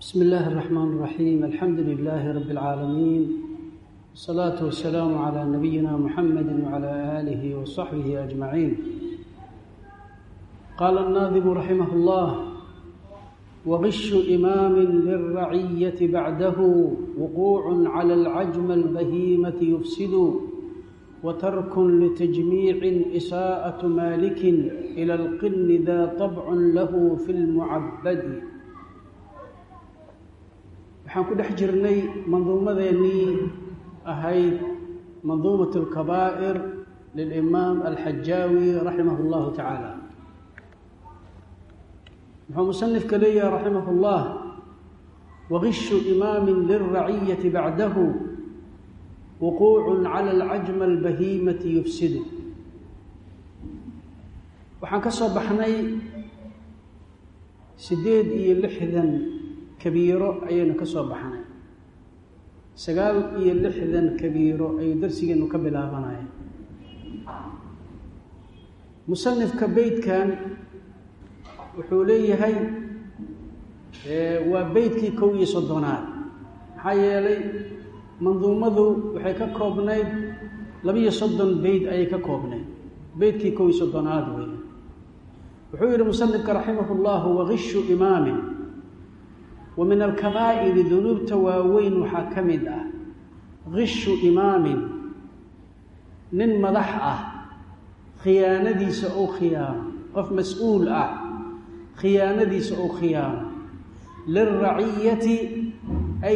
بسم الله الرحمن الرحيم الحمد لله رب العالمين والصلاة والسلام على نبينا محمد وعلى آله وصحبه أجمعين قال الناظم رحمه الله وغش إمام للرعية بعده وقوع على العجم البهيمة يفسد وترك لتجميع إساءة مالك إلى القن ذا طبع له في المعبد waxaan ku dhex jirnay manduumadeennii ahayd manduumat alkabaa'ir lilimaam alxajaawi raximah اllahu tacaala wuxuu musanifka leeyahay raximah اllah wagishu imaamin lilraciyati bacdahu wuquucu cala alcajma albahimati yufsidu waxaan ka soo baxnay siddeed iyo lixdan kabiiro ayaynu ka soo baxnay sagaal iyo lixdan kabiiro ayuu darsigeenu ka bilaabanaya musanifka beytkan wuxuu leeyahay waa beytkii kow iyo soddonaad maxaa yeelay manduumadu waxay ka koobnayd labiyo soddon beyt ayay ka koobnayd beytkii kow iyo soddonaad wey wuxuu yihi musanifka raximah llahu wagishu imaamin wa min alkabaa'iri dunuubta waaweyn waxaa ka mid ah gishu imaamin nin madax ah khiyaanadiisa ou khiyaano qof mas-uul ah khiyaanadiisa ou khiyaano liraciyati ay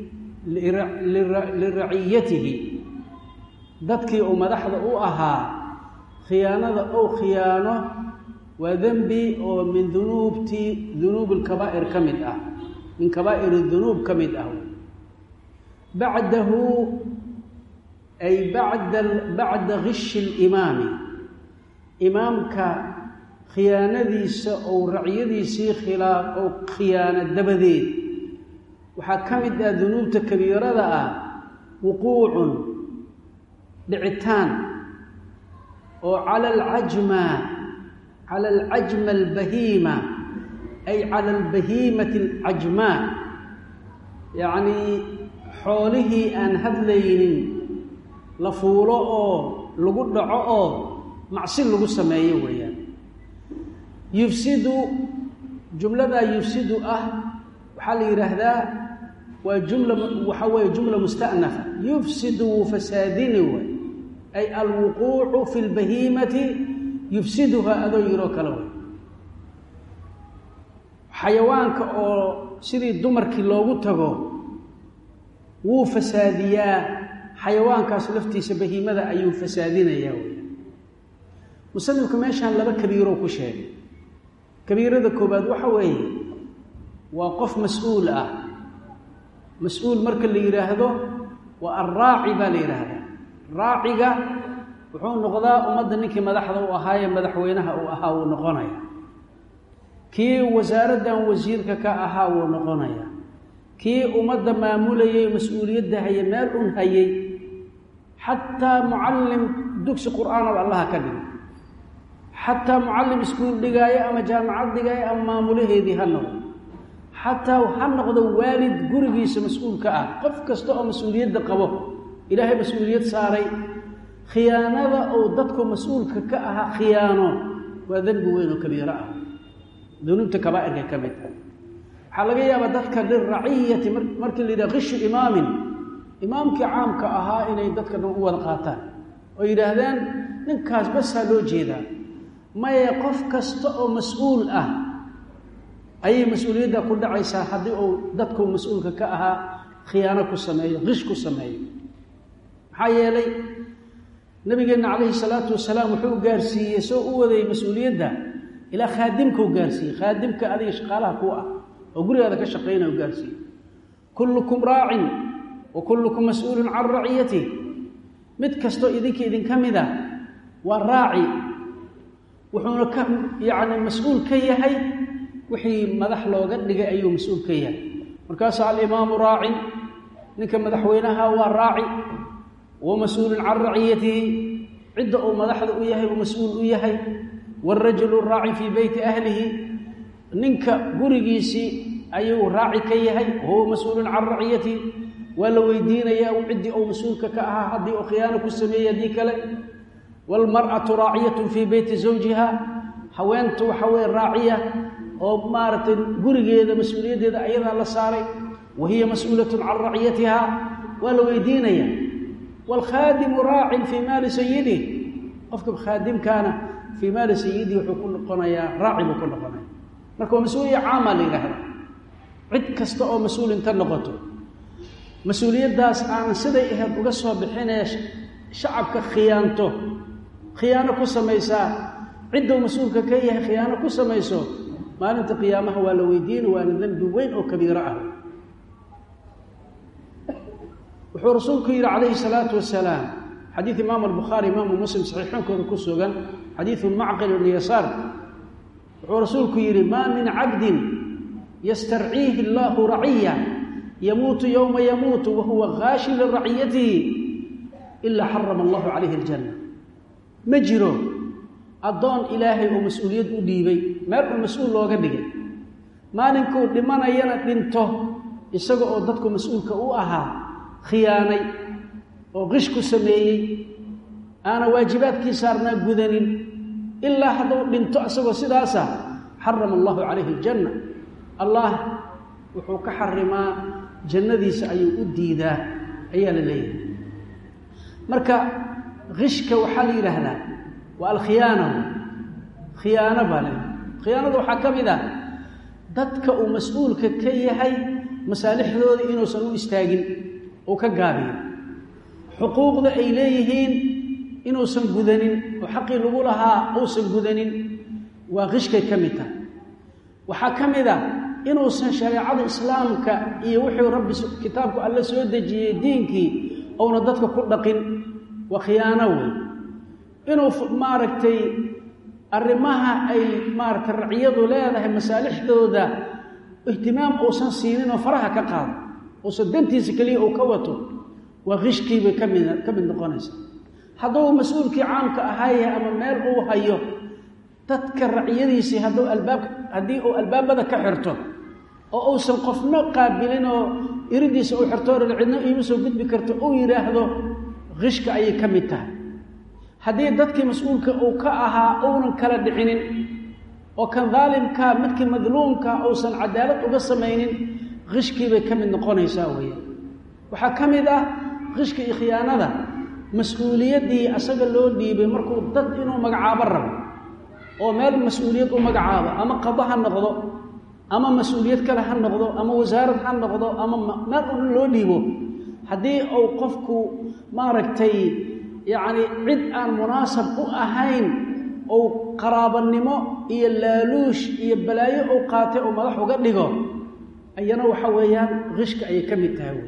liraciyatihi dadkii uu madaxda u ahaa khiyaanada ou khiyaano waa dembi oo min dunuubti dunuub alkabaa'ir ka mid ah min kabaa'ir dunuub ka mid ah bacdahu ay bacda bacda gishi limaami imaamka khiyaanadiisa ou racyadiisii khilaa ou khiyaano dabadeed waxaa ka mid ah dunuubta kabiirada ah wuquucun dhicitaan oo cala alcajma cala alcajma albahiima ay cala albahiimati alcajmaa yacnii xoolihii aan hadlaynin la fuulo oo lagu dhaco oo macsi lagu sameeyo weeyaan yufsidu jumladaa yufsidu ah waxaa la yidhaahdaa waa jumla waxaa weeye jumla musta'nafa yufsidu wuu fasaadini way ay alwuquucu fi lbahiimati yufsiduhaa adoo yiroo kale way xayawaanka oo sidii dumarkii loogu tago wuu fasaadiyaa xayawaankaas laftiisa bahiimada ayuu fasaadinayaa wey musanifku meeshaan laba kabiiroo ku sheegay kabiirada koobaad waxa weeye waa qof mas-uul ah mas-uul marka la yidhaahdo waa alraaci baa la yidhaahdaa raaciga wuxuu noqdaa ummadda ninkii madaxda u ahaayee madaxweynaha uu ahaa wuu noqonaya kii wasaaraddan wasiirka ka ahaa wuu noqonaya kii ummadda maamulayay mas-uuliyadda haye meel un hayay xataa mucallim dugsi qur-aanaba allaha ka dhigo xataa mucallim iskuul dhigaayo ama jaamacad dhigaayo ama maamulaheedii ha noqdo xataa ha noqdo waalid gurigiisa mas-uulka ah qof kasta oo mas-uuliyadda qabo ilaahay mas-uuliyad saaray khiyaanada uu dadku mas-uulka ka ahaa khiyaano waa dembi weyn oo kabiiro ah dunuubta kabaairka ka mid ah waxaa laga yaabaa dadka liraciyati markii la yidhaha kishu imaamin imaamkii caamka ahaa inay dadka dhan u wada qaataan oo yidhaahdaan ninkaas basaa loo jeedaa maye qof kasta oo mas-uul ah ayay mas-uuliyadda ku dhacaysaa haddii uu dadku mas-uulka ka ahaa khiyaano ku sameeyo qish ku sameeyo maxaa yeelay nabigeenna calayhi salaatu wasalaam wuxuu gaarsiiyey soo u wadayay mas-uuliyadda ilaa khaadimkau gaarsiiyey khaadimka adiga shaqaalaha ku ah oo gurigaada ka shaqaynaya u gaarsiiyey kullukum raacin wa kullukum mas-uulun can raciyati mid kastoo idinka idinka mid a waa raaci wuxuuna ka yacni mas-uul ka yahay wixii madax looga dhigay ayuu mas-uul ka yahay markaasaa alimaamu raacin ninka madaxweynaha waa raaci wa mas-uulun can raciyatihi cidda uu madaxda u yahay uu mas-uul u yahay wاrajulu raaci fii beyti ahlihi ninka gurigiisii ayuu raaci ka yahay wahuwa mas-uulun can raciyati waa la weydiinayaa ciddii ou mas-uulka ka ahaa haddii uu khiyaano ku sameeyey haddii kale waalmar'atu raaciyatun fii beyti zawjiha haweentu waxa weye raaciya oo maaragtay gurigeeda mas-uuliyaddeeda ayadaa la saaray wa hiya mas-uulatun can raciyatiha waa la weydiinaya waalkhaadimu raacin fii maali sayidih qofka khaadimkaana fii maali sayidih wuxuu ku noqonayaa raaci buu ku noqonaya marka waa mas-uuliya caama la yidhaahda cid kasta oo mas-uul inta noqoto mas-uuliyaddaas aanan siday ahayd uga soo bixinee shacabka khiyaanto khiyaano ku samaysaa ciddou mas-uulka ka yahay khiyaano ku samayso maalinta qiyaamaha waa la weydiina waana dembi weyn oo kabiiro ah wuxuu rasuulku yidhi calayhi salaatu wasalaam xadiid imaamu albukhaari imaamu muslim saxiixoonkooda ku sugan xadiidu macqil ibni yasaar wuxuu rasuulku yidhi maa min cabdin yastarciihi allahu raciya yamuutu yowma yamuutu wahuwa gaashin liraciyatihi ilaa xarama allahu calayhi aljanna ma jiro addoon ilaahay oo mas-uuliyad u dhiibay meel uu mas-uul looga dhigay maalinkuu dhimanayana dhinto isaga oo dadku mas-uulka u ahaa khiyaanay oo qish ku sameeyey aana waajibaadkii saarnaa gudanin ilaa hadduu dhinto isagoo sidaasa xarama allahu calayhi aljanna allah wuxuu ka xarimaa jannadiisa ayuu u diidaa ayaa la leeyahay marka qishka waxaa la yidhaahdaa waa alkhiyaana khiyaano baa le khiyaanada waxaa ka mid ah dadka uu mas-uulka ka yahay masaalixdooda inuusan u istaagin uu ka gaabiyo xuquuqda ay leeyihiin inuusan gudanin oo xaqii lagu lahaa uusan gudanin waa qishkay ka mid tahay waxaa ka mid a inuusan shareecada islaamka iyo wuxuu rabbi kitaabku alle soo dejiyey diinkii ouna dadka ku dhaqin waa khiyaano wey inuu maaragtay arrimaha ay maaragtay raciyadu leedahay masaalixdooda ihtimaam uusan siinin oo faraha ka qaado uusan dantiisa keliya uu ka wato waa qishkiibay ka mid ka mid noqonaysaa hadduu mas-uulkii caamka ahaaye ama meel uu hayo dadka raciyadiisii hadduu albaab haddii uu albaabada ka xirto oo uusan qofna qaabilin oo iridiisa uu xirto oran cidno iima soo gudbi karto uu yidhaahdo qishka ayay ka mid tahay haddii dadkii mas-uulka uu ka ahaa uunan kala dhicinin oo kan daalimkaa midkii madluumka uusan cadaalad uga samaynin qishkiibay ka mid noqonaysaa weya waxaa ka mid ah qishka iyo khiyaanada mas-uuliyaddii asaga loo dhiibay markuu dad inuu magacaabo rabo oo meel mas-uuliyad u magacaabo ama qado ha noqdo ama mas-uuliyad kale ha noqdo ama wasaarad ha noqdo ama meel un loo dhiibo haddii uu qofku maaragtay yacni cid aan munaasab u ahayn ou qaraabanimo iyo laaluush iyo balaayo uu qaatay oo madax uga dhigo ayana waxa weeyaan qishka ayay ka mid tahay wey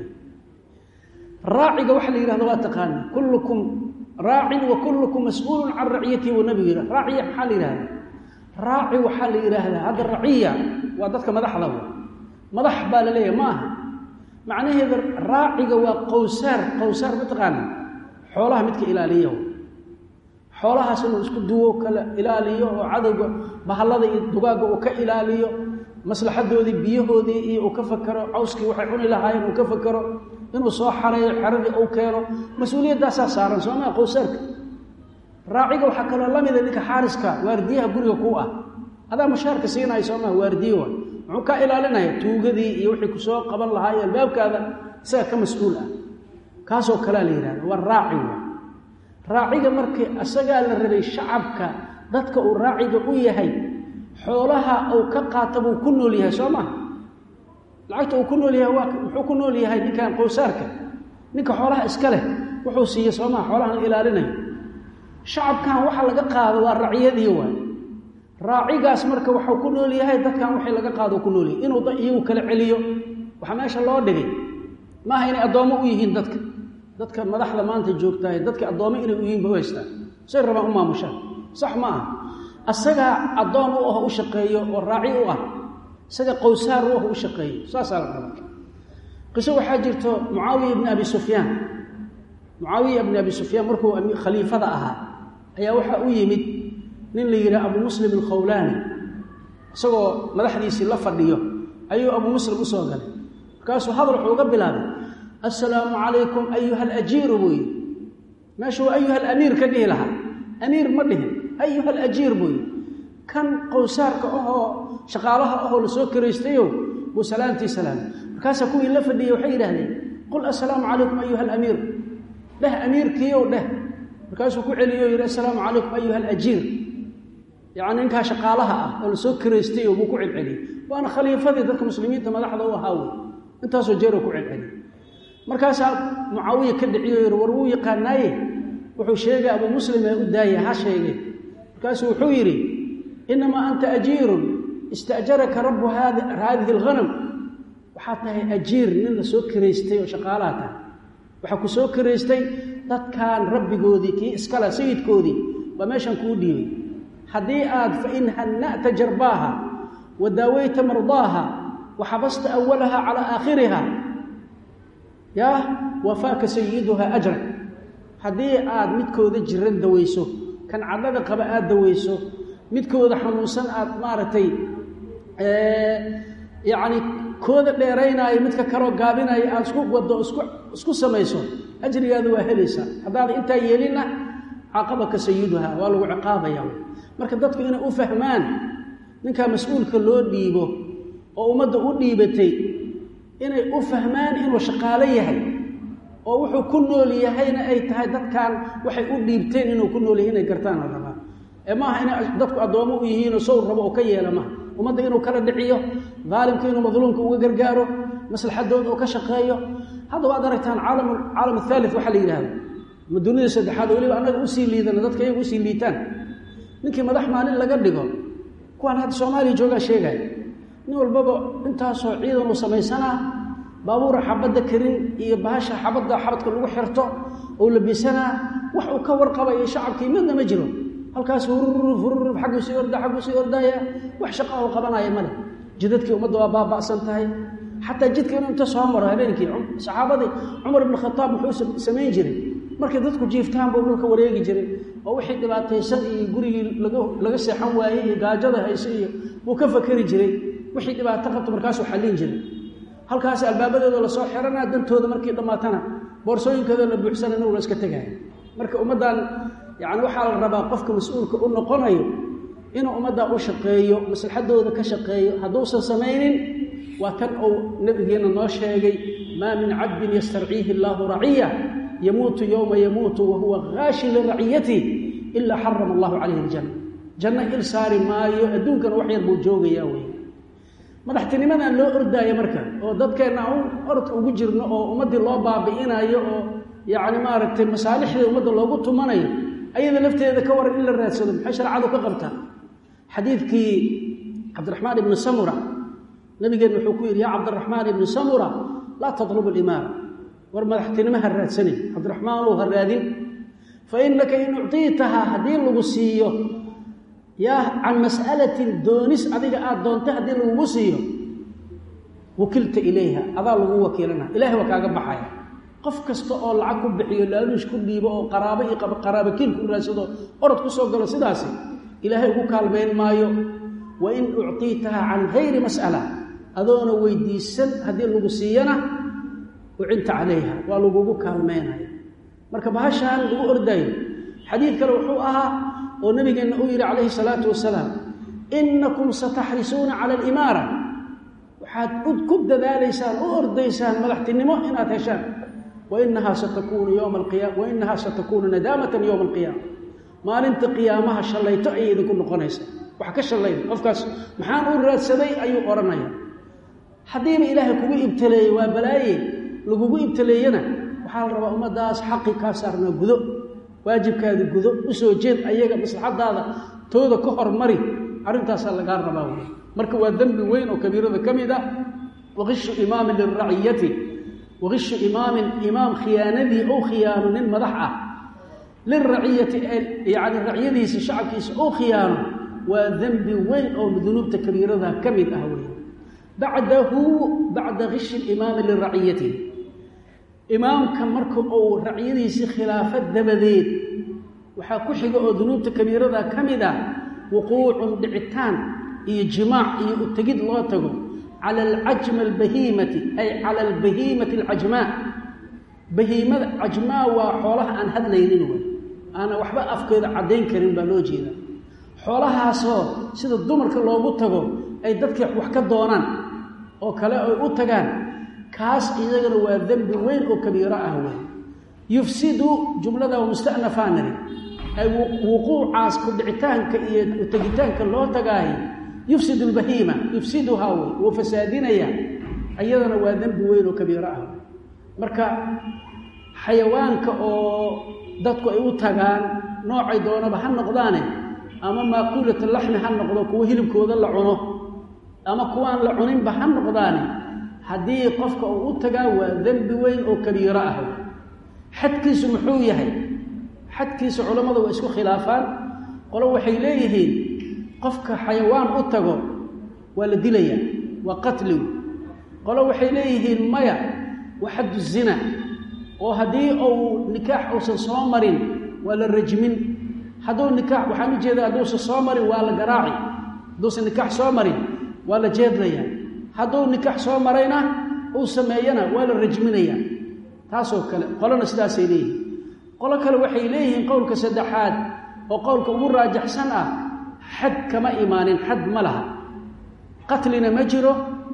raaciga waxaa la yidhahda waa taqaana kullukum raacin wa kullukum mas-uulun can raciyatihi wa nabigu yidhah raaciya maxaa la yidhahda raaci waxaa la yidhaahdaa hadda raciya waa dadka madaxda wey madax baa la leeyahay ma aha macnaheeda raaciga waa qowsaar qowsaar mataqaana xoolaha midka ilaaliya xoolahaas inuu isku duwo kala ilaaliyo oo cadowga bahallada iyo dugaagga uu ka ilaaliyo maslaxadoodii biyahoodii iyo uu ka fakero cawskii waxay cuni lahaayeen uu ka fakero inuu soo xareeyo xeradii uu keeno mas-uuliyaddaasaa saaran soomaa qowsaarka raaciga waxaa kaloo la mida ninka xaariska waardiyaha guriga ku ah adaa mushaarka siinaya soomaa waardiye wa muxuu kaa ilaalinaya tuugadii iyo wixii kusoo qaban lahaa iyo albaabkaada isaga ka mas-uul ah kaasoo kalea la yidhahda waa raaci wa raaciga markii isagaa la rabay shacabka dadka uu raaciga u yahay xoolaha uu ka qaata buu ku nool yahay soo maha lacagta uu ku nool yahay waa muxuu ku nool yahay ninkan qowsaarka ninka xoolaha iska leh wuxuu siiye soo maha xoolahan ilaalinayo shacabkan waxa laga qaado waa raciyadii waay raacigaas marka waxuu ku nool yahay dadkan wixii laga qaado ku nool yahay inuu iyagu kala celiyo waxaa meesha loo dhigay maaha inay addoommo u yihiin dadka dadka madaxda maanta joogtahay dadka addoommo inay u yihiin ba u haystaan say rabaan u maamushaan sax ma aha asagaa addoon u aho u shaqeeyo oo raaci u ah isaga qowsaar u aho u shaqeeyo saasaa la raba qiso waxaa jirto mucaawiya ibni abi sufyaan mucaawiya ibni abi sufyaan markuu khaliifada ahaa ayaa waxaa u yimid nin la yidhaha abu muslim alkhawlaani isagoo madaxdiisii la fadhiyo ayuu abuu muslim usoo galay markaasuu hadal wuxuu uga bilaabay assalaamu calaykum ayuha alajiiru buu yidhi meeshuu ayuha alamiir ka dhihi lahaa amiir ma dhihin ayuha alajiir buu yidhi kan qowsaarka ahoo shaqaalaha ahoo lasoo karaystayow buu salaamtii salaamay markaasaa kuwii la fadhiyey waxay yidhahdeen qul assalaamu calaykum ayuha alamiir dheh amiirkiiyow dheh markaasuu ku celiyo yidhi assalaamu calaykum ayuha alajiir yacni ninkaa shaqaalaha ah oo lasoo karaystayo buu ku celceliyey waana khaliifadii dadka muslimiinta madaxda u ahaa wey intaasoo jeeroo ku celceliyey markaasaa mucaawiya ka dhiciyo yidhi war wuu yaqaanaaye wuxuu sheegay abuu muslim ee u daaya ha sheegay markaasuu wuxuu yidhi inamaa anta ajiirun istaajaraka rabbu haadihi alghanam waxaad tahay ajiir nin la soo karaystay oo shaqaalaha tahay waxaa ku soo karaystay dadkan rabbigoodii kii iskale sayidkoodii baa meeshan kuu dhiibay haddii aad fain hanna'ta jarbaaha wa daawayta mardaaha wa xabasta awalaha calaa aakhiriha yaa wafaaka sayiduha ajrak haddii aad midkooda jiran dawayso kan cadhada qaba aada dawayso midkooda xanuunsan aad maaragtay yacni kooda dheeraynaayo midka kaloo gaabinaayo aada isku wado isku isku samayso ajrigaada waa helaysaa haddaada intaa yeelinna caaqabaka sayiduha waa lagu ciqaabaya marka dadku inay u fahmaan ninkaa mas-uulka loo dhiibo oo ummadda u dhiibatay inay u fahmaan inuu shaqaalo yahay oo wuxuu ku nool yahayna ay tahay dadkan waxay u dhiibteen inuu ku nool yahay inay gartaan la rabaa ee maaha inay dadku addoommo u yihiinoo sow rabo oo ka yeela maaha ummadda inuu kala dhiciyo daalimka inuu madluumka uga gargaaro maslaxadooda uu ka shaqeeyo hadda waad aragtaan caalam caalam athaalith waxaa la yidhahda ma dunida saddexaad weliba annaga usii liidana dadka iyaga usii liitaan ninkii madax maalin laga dhigo kuwaan hadda soomaaliya joogaa sheegaya nin walbaba intaasoo ciidan uu samaysanaa baabuura xabadda karin iyo bahasha xabadda xabadka lagu xirto oo labisanaa wax uu ka warqabayo shacabkii midna ma jiro halkaas hururuf hururuf xagguu sii orda xagguu sii ordaya wax shaqa oo qabanaya male jidadkii ummadda waa baaba'san tahay xataa jidka inuu inta soo maro habeenkii saxaabadii cumar ibn khataab muxuu samayn jiray markay dadku jiiftaan buu dhulka wareegi jiray oo wixii dhibaataysan iyo gurigii laga laga seexan waayey iyo gaajada hayse iyo buu ka fakeri jiray wixii dhibaato qabto markaasuu xallin jiray halkaas albaabadooda lasoo xiranaa dantooda markii dhammaatana boorsooyinkooda la buuxsana inuu la iska tegaya marka ummaddan yacni waxaa la rabaa qofka mas-uulka u noqonayo inuu ummaddaa u shaqeeyo maslaxadooda ka shaqeeyo hadduusan samaynin waa tan uu nebigeenna noo sheegay maa min cabdin yastarciihi allaahu raciya yamuutu yowma yamuutu wa huwa haashin liraciyati ilaa xarama allahu calayhi aljanna janno il saari maayo adduunkana wax yar buu joogayaa wey madaxtinimadan loo ordaayo marka oo dadkeenna un orod ugu jirno oo ummaddii loo baabi'inayo oo yacni maaragtay masaalixdii ummadda loogu tumanayo ayada lafteeda ka waran in la raadsado maxay shareecadu ka qabtaa xadiidkii cabdiraxmaan ibni samura nabigeenna wuxuu ku yidhi yaa cabdiraxmaan ibni samura laa tatlubu alimaara war madaxtinimo ha raadsanin cabdiraxmaanow ha raadin fa innaka in uctiitahaa haddii lagu siiyo yaa can mas'alatin doonis adiga aada doontay haddii lagugu siiyo wakilta ilayha adaa lagu wakiilana ilahay waa kaaga baxaya qof kasta oo lacag ku bixiyo laaluush ku dhiibo oo qaraabo iyo qaraabakiil ku raadsado orod ku soo galo sidaasi ilaahay ugu kaalmayn maayo wa in uctiitaha can gayri mas'ala adoona weydiisan haddii lagu siiyana ucinta calayha waa lagugu kaalmaynaya marka bahashaan lagu ordayo xadiid kale wuxuu ahaa oo nabigeenna uu yidhi calayhi salaatu wasalaam innakum sataxrisuuna cala alimaara waxaad ku dadaalaysaan u ordaysaan madaxtinimo inaad heshaan wainahaa satakunu yowma alqiyaama wainahaa satakuunu nadaamatan yowma alqiyaama maalinta qiyaamaha shallayto ayay idinku noqonaysaa wax ka shallayn qofkaas maxaan u raadsaday ayuu odhanaya haddiiba ilaahay kugu ibtaleeyey waa balaaye lagugu ibtaleeyana waxaa la rabaa ummaddaas xaqi kaa saarnaa gudo waajibkaada gudo u soo jeed ayaga maslaxadaada tooda ka hormari arrintaasaa lagaa rabaa wey marka waa dembi weyn oo kabiirada ka mid ah waqishu imaamin liraciyati waqishu imaamin imaam khiyaanadii ou khiyaano nin madax ah liraciyati yacni raciyadiisa shacabkiisa ou khiyaano waa dembi weyn oo dunuubta kabiirada ka mid ah wey bacdahu bacda kishi limaami liraciyati imaamka marka uu raciyadiisii khilaafo dabadeed waxaa ku xiga oo dunuubta kabiirada ka mid ah wuquucun dhicitaan iyo jimaac iyo utegid loo tago cala alcajma albahiimati ay cala albahiimati alcajmaa bahiimada cajmaa waa xoolaha aan hadlaynin wey aana waxba afkeeda caddayn karin baa loo jeeda xoolahaasoo sida dumarka loogu tago ay dadka wax ka doonaan oo kale ay u tagaan kaas iyagana waa dembi weyn oo kabiiro ah wey yufsidu jumlada waa musta'nafaanari ay wuquucaas ku dhicitaanka iyo tegitaanka loo tagaahi yufsid albahiima yufsiduhaa wey wuu fasaadinaya iyadana waa dembi weyn oo kabiiro ah marka xayawaanka oo dadku ay u tagaan noocay doonaba ha noqdaane ama maakuulata laxmi ha noqdo kuwo hilibkooda la cuno ama kuwaan la cuninba ha noqdaane haddii qofka uu u tagaa waa dembi weyn oo kabiiro ah xadkiisu muxuu yahay xadkiisa culammadu waa isku khilaafaan qolo waxay leeyihiin qofka xayawaan u tago waa la dilayaa waa qatligu qolo waxay leeyihiin maya waa xaddu zina oo haddii uu nikaax uusan soo marin waa la rajmin hadduu nikaax waxaan u jeedaa hadduusan soo marin waa la garaaci hadduusan nikaax soo marin waa la jeedlayaa hadduu nikaax soo marayna uu sameeyana waa la rajminayaa taasoo kale qolona sidaasay leeyihiin qolo kale waxay leeyihiin qowlka saddexaad oo qowlka ugu raajaxsan ah xad kama imaanin xad ma laha qatlina ma jiro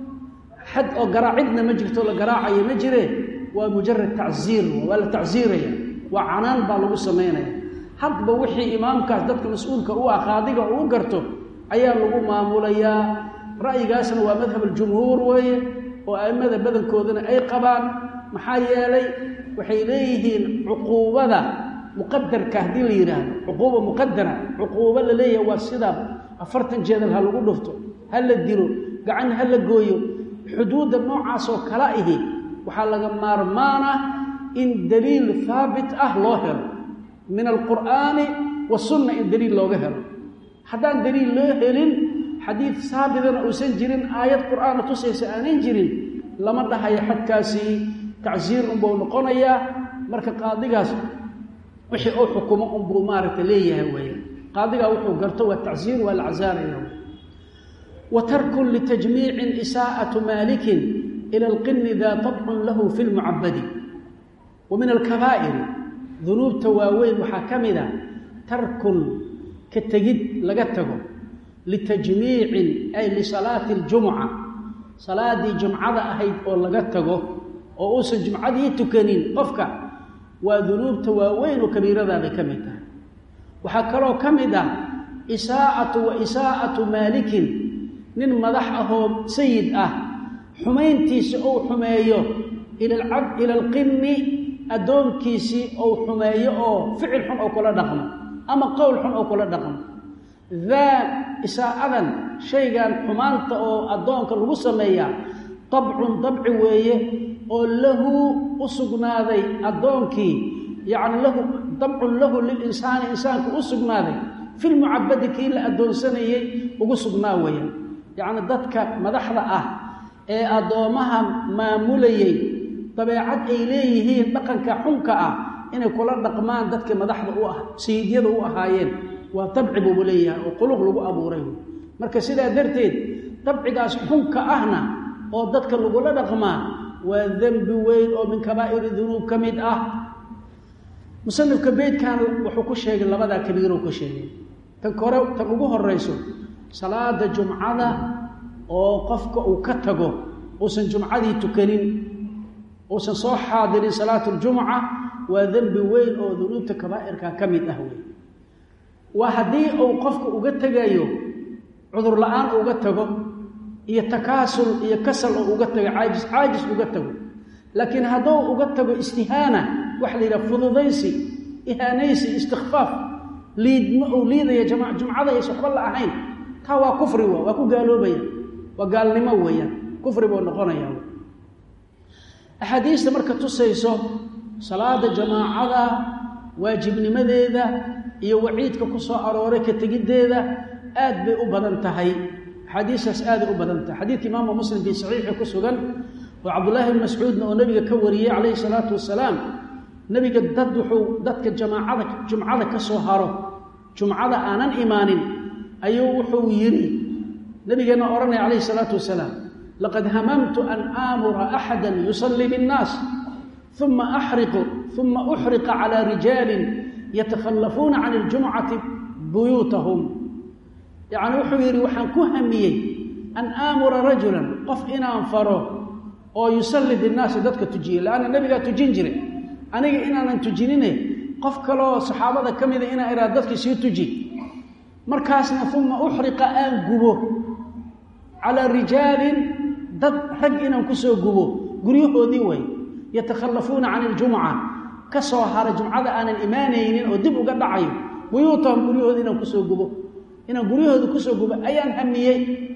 xad oo garaacidna ma jirto la garaacayo ma jire waa mujarad tacziir waa la tacziiraya waa canaan baa lagu samaynaya hadba wixii imaamkaas dadka mas-uulka u ah qaadiga uu garto ayaa lagu maamulayaa ra'yigaasna waa madhab aljumhuur weeye oo a'immada badankoodana ay qabaan maxaa yeelay waxay leeyihiin cuquubada muqadarka haddii la yidhaahdo cuquuba muqadara cuquubo la leeyahay waa sidaa afartan jeedal ha lagu dhufto ha la dilo gacan ha la gooyo xuduudda noocaasoo kala ihi waxaa laga maarmaana in daliil haabit ah loo helo min alqur'aani wasunna in daliil looga helo haddaan daliil loo helin xadiid saabitana uusan jirin aayad qur'aana tusaysa aanan jirin lama dhahayo xadkaasi tacsiir unbuu noqonayaa marka qaadigaas wixii uu xukumo unbuu maaragta leeyahay weeye qaadigaa wuxuu garto waa tacsiir waa la casaaraya wa tarkun litajmiicin isaa'atu maalikin ila alqini daa tabcun lahu fi lmucabadi wa min alkabaa'iri dunuubta waaweyn waxaa ka mid a tarkun ka tegid laga tago litajmiicin ay lisalaati aljumuca salaaddii jumcada ahayd oo laga tago oo uusan jumcadii tukanin qofka waa dunuubta waaweyn oo kabiiradaabay ka mid tahay waxaa kaloo ka mid ah isaa'atu wa isaa'atu maalikin nin madax ahoo sayid ah xumayntiisa uu xumeeyo ila alqinni addoonkiisii uu xumeeyo oo ficil xun oo kula dhaqmo ama qowl xun oo kula dhaqmo daa isaa'adan shaygan xumaanta oo addoonka lagu sameeyaa dabcun dabci weeye oo lahu u sugnaaday addoonkii yacni lahu dabcun lahu lilinsaani insaanka u sugnaaday filmucabadi kii la addoonsanayey ugu sugnaa weeyaan yacni dadka madaxda ah ee addoommaha maamulayey dabeecad ay leeyihiin dhaqanka xunka ah inay kula dhaqmaan dadka madaxda u ah sayidyada u ahaayeen waa dabci buubu leeyahay oo quluq lagu abuuray marka sidaa darteed dabcigaas xunka ahna oo dadka lagula dhaqmaa waa dembi weyn oo min kabaa'iri dunuub ka mid ah musanifka beydkan wuxuu ku sheegay labadaa kabiiruu ku sheegay tan kore tan ugu horeyso salaada jumcada oo qofka uu ka tago uusan jumcadii tukanin uusan soo xaadirin salaatu ljumuca waa dembi weyn oo dunuubta kabaa'irka ka mid ah wey waa haddii uu qofka uga tegayo cudur la-aan uga tago iyo takaasul iyo kasal oo uga tago caajis caajis uga tago laakiin hadduu uga tago istihaana waxa la yidhaha fududaysi ihaanaysi istikfaaf liidma uu liidaya jama jumcada aysa waxba la ahayn taa waa kufri wa waa ku gaaloobaya waa gaalnimo weeyaan kufri buu noqonaya axaadiista marka tusayso salaada jamaacada waajibnimadeeda iyo waciidka ku soo arooray ka tegiddeeda aad bay u badan tahay axaadiistaas aaday u badan tahay xadiidka imaamu muslim fii saxiixi ku sugan oo cabdullaahi bn mascuudna oo nebiga ka wariyey calayhi salaatu wasalaam nebiga dad wuxuu dadka jamaacada jumcada ka soo haro jumcada aanan imaanin ayuu wuxuu yidhi nebigeenna odhanaya calayhi salaatu wasalaam laqad hamamtu an aamura axada yusallii biاnnaas uma axriqu uma uxriqa calaa rijaalin yatakhallafuuna can iljumcati buyuutahum yacni wuxuu yidhi waxaan ku hamiyey an aamura rajulan qof inaan faro oo yusalli binnaasi dadka tujiya leanna nebigaa tujin jiray aniga inaanan tujinine qof kaloo saxaabada ka mida inaan iraa dadkii sii tuji markaasna uma uxriqa aan gubo calaa rijaalin dad rag inaan kusoo gubo guryahoodii way yatakhallafuuna can iljumca ka soo hara jumcada aanan imaanaynin oo dib uga dhacayo buyuutahum guryahooda inaan kusoo gubo inaan guryahooda kusoo gubo ayaan hamiyey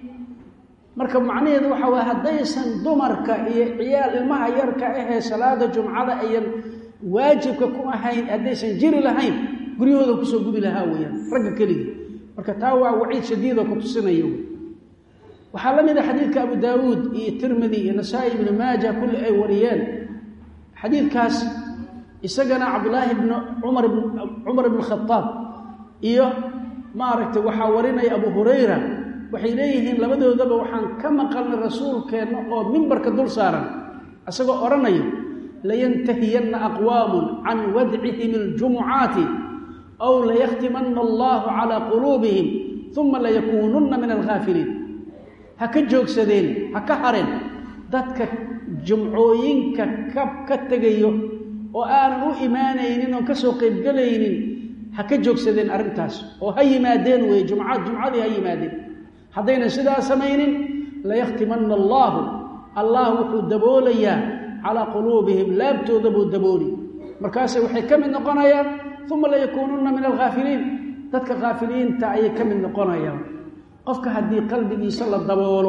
marka macnaheedu waxa waye haddaysan dumarka iyo ciyaal ilmaha yarka ahee salaada jumcada ayan waajibka ku ahayn haddaysan jiri lahayn guryahooda kusoo gubi lahaa weyaan ragga keligii marka taa waa waciid shadiidoo ku tusinaya wy waxaa la mid a xadiidka abu daawuud iyo tirmidi iyo nasaa-i ibnu maaja kulli ay wariyeen xadiidkaas isagana cabdulaahi bn cumar cumar ibn khadaab iyo maaragtay waxaa warinaya abu hurayra waxay leeyihiin labadoodaba waxaan ka maqalnay rasuulkeenna oo mimbarka dul saaran isagoo odhanayo layantahiyanna aqwaamun can wadcihim اljumucaati aw layakhtimanna allahu calaa quluubihim uma layakuununna min alghaafiliin ha ka joogsadeen ha ka hareen dadka jumcooyinka ka ka tegayo oo aanan u imaanaynin oon kasoo qaybgelaynin ha ka joogsadeen arrintaas oo ha yimaadeen weeye jumcad jumcadii ha yimaadeen haddaynan sidaa samaynin layakhtimanna allaahu allah wuxuu daboolayaa calaa quluubihim laabtooda buu dabooli markaase waxay ka mid noqonayaan uma layakuununna min alghaafiliin dadka khaafiliinta ayay ka mid noqonayaan qofka haddii qalbigiisa la daboolo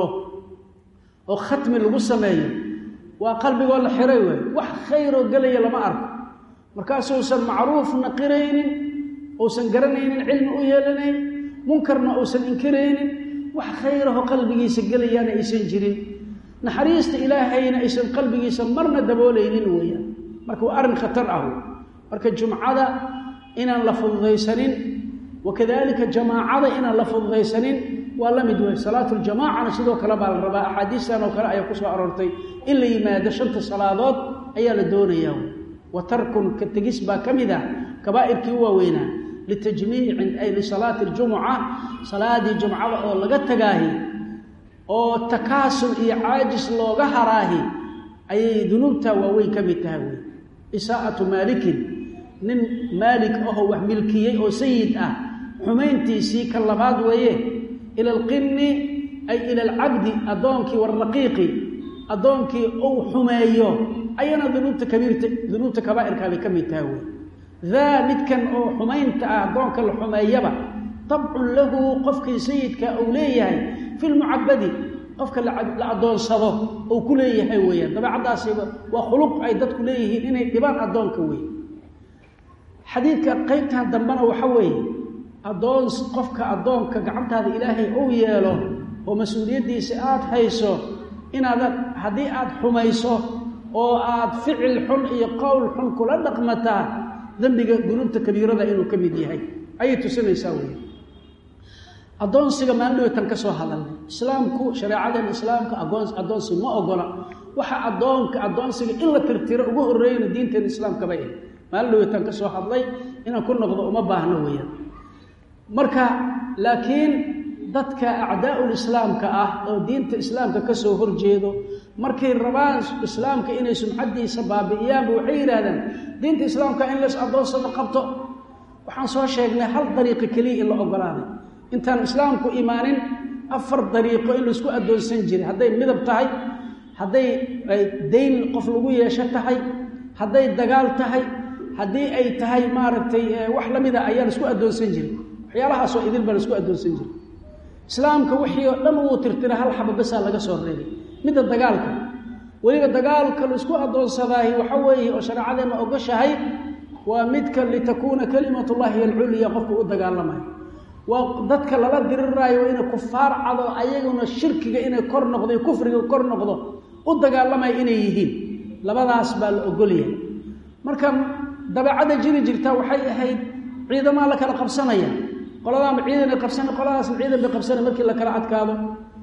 oo khatmi lagu sameeyo waa qalbigoo la xiray waay wax khayroo gelaya lama arko markaasuusan macruufna qiraynin uusan garanaynin cilmi u yeelanayn munkarna uusan inkiraynin wax khayraho qalbigiisa gelayaana aysan jirin naxariista ilaahayna aysan qalbigiisa marna daboolaynin weeyaan marka waa arrin khatar ah marka jumcada inaan la fududaysanin wakadalika jamaacada inaan la fududaysanin waa la mid wey salaatu ljamaacana sidoo kale baa la rabaa axaadiistan oo kale ayaa kusoo aroortay in la yimaado shanta salaadood ayaa la doonayaa wa tarkun ka tegis baa ka mid ah kabaa'irkii u waaweynaa litajmiicin ay lisalaati ljumuca salaadii jumcada oo laga tagaahi oo takaasul iyo caajis looga haraahi ayay dunuubta waaweyn ka mid tahay wey isaa'atu maalikin nin maalik ahoo wax milkiyey oo sayid ah xumayntiisii ka labaad weeye ila alqinni ay ila alcabdi addoonkii waraqiiqi addoonkii uu xumeeyo ayana dunuubta kabiirta dunuubta kabaa'irkaa bay ka mid tahay wey daa midkan oo xumaynta ah addoonka la xumeeyaba dabcun lahu qofkii sayidka uu leeyahay fi lmucabadi qofka la addoonsado uu ku leeyahay weeyaan dabeecaddaasiba waa khuluq ay dadku leeyihiin inay dhibaan addoonka wey xadiidka qaybtan dambena waxa weeye addoon qofka addoonka gacantaada ilaahay uu yeelo oo mas-uuliyaddiisa aada hayso inaadan haddii aada xumayso oo aada ficil xun iyo qowl xun kula dhaqmataa dembiga dunuubta kabiirada inuu ka mid yahay ayay tusinaysaa wey addoonsiga maalindhowtan ka soo hadalnay islaamku shareecadan islaamka agoon addoonsi ma ogola waxa addoonka addoonsiga in la tirtiro ugu horreeyana diinteena islaamkaba eh maalindhowtan ka soo hadlay inaan ku noqdo uma baahno weeyaan marka laakiin dadka acdaa'ul islaamka ah oo diinta islaamka ka soo horjeedo markay rabaan islaamka inay sumcaddiisa baabi'iyaanba waxay yidhaahdaan diinta islaamka in lays addoonsado qabto waxaan soo sheegnay hal dariiqo keliya in la ogolaaday intaan islaamku imaanin afar dariiqo in laisku addoonsan jiray hadday midab tahay hadday dayn qof lagu yeesho tahay hadday dagaal tahay haddii ay tahay maaragtay wax la mida ayaa laisku addoonsan jiray waxyaalahaasoo idil baa laisku addoonsan jiray islaamka wixii oo dhan wuu tirtira hal xaba basaa laga soo reebay midda dagaalka weliba dagaalka laisku addoonsadaahi waxa weeye oo shareecadeenna ogoshahay waa midka litakuuna kalimatullahi alculya qofka u dagaalamayo waa dadka lala diriraayo waa inay kufaar cado ayaguna shirkiga inay kor noqdo iyo kufriga kor noqdo u dagaalamaya inay yihiin labadaas baa la ogolyahay marka dabeecadda jiri jirta waxay ahayd ciidamaa la kala qabsanaya qoladaanba ciidan ay qabsana qoladaasna ciidan bay qabsana markii la kala adkaado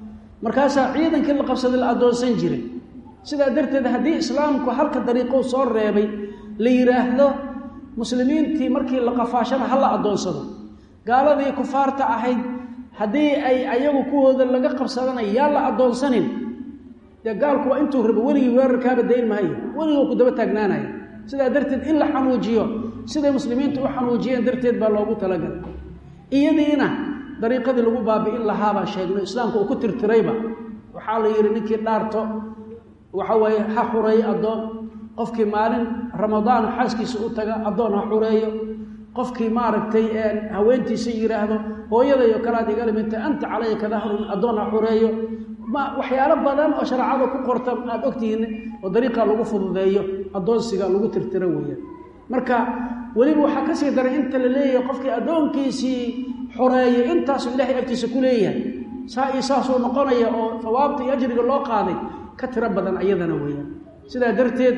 markaasaa ciidankii la qabsaday la addoonsan jiray sidaa darteed haddii islaamku halka dariiqou soo reebay la yidhaahdo muslimiintii markii la qafaashana ha la addoonsado gaaladii kufaarta ahayd haddii ay ayagu kuwooda laga qabsadanayo yaa la addoonsanin dee gaalku waa intuu rabo weligii weerarkaaba dayn maayo weligoo ku daba taagnaanaya sidaa darteed in la xanuujiyo siday muslimiintu u xanuujiyeen darteed baa loogu talagalay iyadiina dariiqadii lagu baabi'in lahaa baan sheegno islaamku uu ku tirtirayba waxaa la yidhi ninkii dhaarto waxa weeye ha xureeyo addoon qofkii maalin ramadaan xaaskiisa u taga addoon ha xureeyo qofkii maaragtay haweentiisa yidhaahdo hooyadayo kalaad igala midta anta calaya kadahrun addoon ha xureeyo ma waxyaalo badan oo shareecada ku qorta aada ogtihiin oo dariiqa lagu fududeeyo addoonsiga lagu tirtiro weeyaan marka weliba waxaa kasii daray inta la leeyahay qofkii addoonkiisii xoreeyo intaasuu ilaahay agtiisa ku leeyahay saa iyo saasuu noqonaya oo hawaabta iyo ajriga loo qaaday ka tiro badan ayadana weeyaan sidaa darteed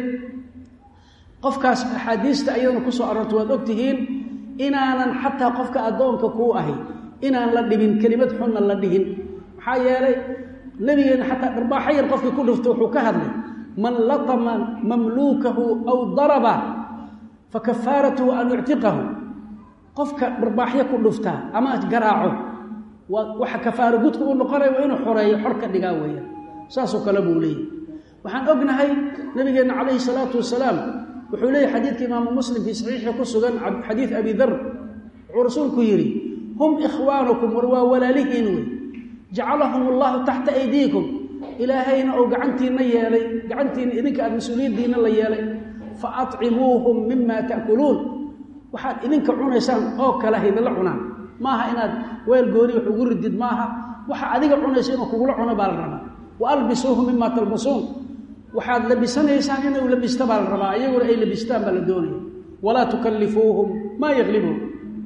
qofkaas axaadiista ayadana kusoo aroorta waad ogtihiin inaanan xataa qofka addoonka kuu ahi inaan la dhibin kelimad xunna la dhihin maxaa yeelay nabigeena xataa dharbaaxo yar qofkii ku dhifto wuxuu ka hadlay man latama mamluukahu aw daraba fa kafaaratuhu an yuctiqahu qofka dharbaaxyo ku dhuftaa ama garaaco waa waxa kafaaro gudka u noqonaya waa inuu xoreeyo xor ka dhigaa weeyaan saasoo kale buu leeyahy waxaan ognahay nabigeenna calayhi salaatu wasalaam wuxuu leeyahy xadiidka imaamu muslim fii saxiixi ku sugan xadiid abi dar wuxuu rasuulku yidhi hum ikhwaanukum war waa walaalihiin wey jacalahum allahu taxta aydiikum ilaahayna uu gacantiinna yeelay gacantiina idinka aad mas-uuliyaddiinna la yeelay fa atcimuuhum mima ta'kuluun waxaad idinka cunaysaan oo kale haydinla cunaan maaha inaad weel gooni wax ugu ridid maaha waxa adiga cunaysa inuu kugula cuno baa la rabaa wa albisuuhum mima talbasuun waxaad labisanaysaan inuu labista baa la rabaa iyaguna ay labistaan baa la doonaya walaa tukallifuuhum maa yaklibuhum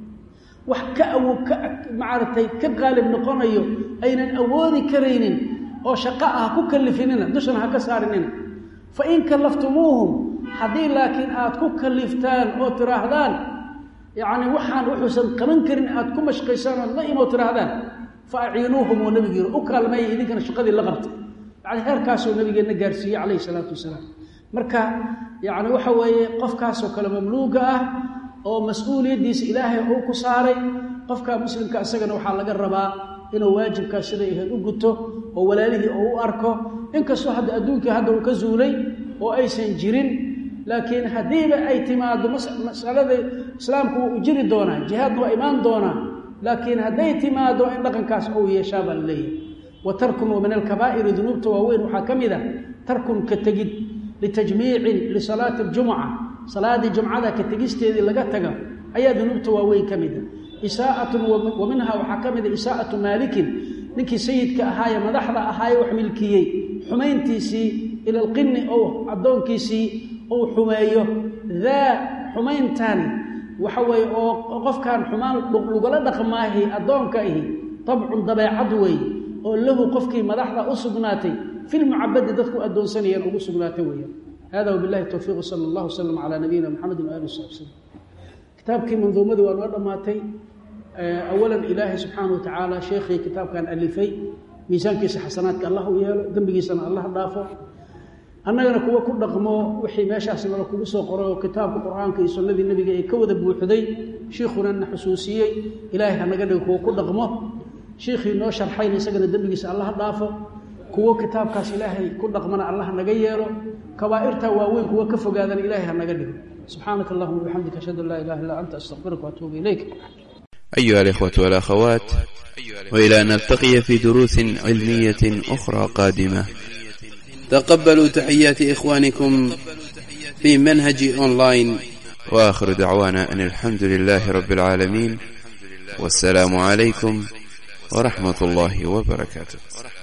wax ka awo ka maaragtay ka qaalib noqonayo aynan awoodi karaynin oo shaqo ah ku kalifinina dushana ha ka saarinina fa in kallaftumuuhum haddii laakiin aad ku kaliftaan oo tiraahdaan yacni waxaan wuxuusan qaban karin aad ku mashqaysaan ood la imoo tiraahdaan fa aciinuuhum oo nabigiina u kaalmeeya idinkana shaqadii la qabta yani heerkaasuu nabigeenna gaarsiiyey calayhi salaatu wasalaam marka yacni waxa weeye qofkaasoo kale mamluuga ah oo mas-uuliyaddiisa ilaahay uu ku saaray qofka muslimka isagana waxaa laga rabaa inuu waajibkaas siday ahayd u guto oo walaalihii uu u arko inkastoo hadda adduunkii hadda uu ka zuulay oo aysan jirin laakiin haddiiba ay timaado masalada islaamku wuu u jiri doonaa jihaadna waa imaan doonaa laakiin hadday timaado in dhaqankaas uu yeeshaa baa la leeyahay wa tarkun wa min alkabaa'iri dunuubta waaweyn waxaa ka mid a tarkun ka tegid litajmiicin lisalaati aljumuca salaadii jumcada ka tegisteedii laga taga ayaa dunuubta waaweyn ka mid a isaa'atun wa minhaa waxaa ka mid a isaa'atu maalikin ninkii sayidka ahaaye madaxda ahaaye wax milkiyey xumayntiisii ila alqini ou addoonkiisii uu xumeeyo daa xumayntan waxa weeye oo qofkan xumaan lagula dhaqmaahi addoonka ahi dabcun dabeecad weeye oo lahu qofkii madaxda u sugnaatay filmucabadi dadku addoonsanayeen ugu sugnaatay weeyaan hada wbilahi towfiiq sala allah wslam calaa nabiyina mxamedi waali sabi slm kitaabkii manduumadii waa noo dhammaatay awalan ilaahay subxaana wa tacaala sheekhii kitaabkan alifay miisaankiisa xasanaadka allah u yeelo dembigiisana allah dhaafo annagana kuwa ku dhaqmo wixii meeshaas nala kugu soo qoray oo kitaabka qur-aanka iyo sunnadii nebiga ay ka wada buuxday shiikhuna na xusuusiyey ilaahay hanaga dhigo kuwa ku dhaqmo shiikhii noo sharxayna isagana dembigiisa allah dhaafo kuwo kitaabkaas ilaahay ku dhaqmana allah naga yeelo kabaa'irta waaweyn kuwa ka fogaadana ilaahay hanaga dhigo subxaanaka allahuma wabixamdika ashhadu an laa ilaha illa anta astaqfiruka waatuubu ilayk أيها الإخوة والأخوات وإلى أن نلتقي في دروس علمية أخرى قادمة تقبلوا تحيات إخوانكم في منهج أونلاين وآخر دعوانا أن الحمد لله رب العالمين والسلام عليكم ورحمة الله وبركاته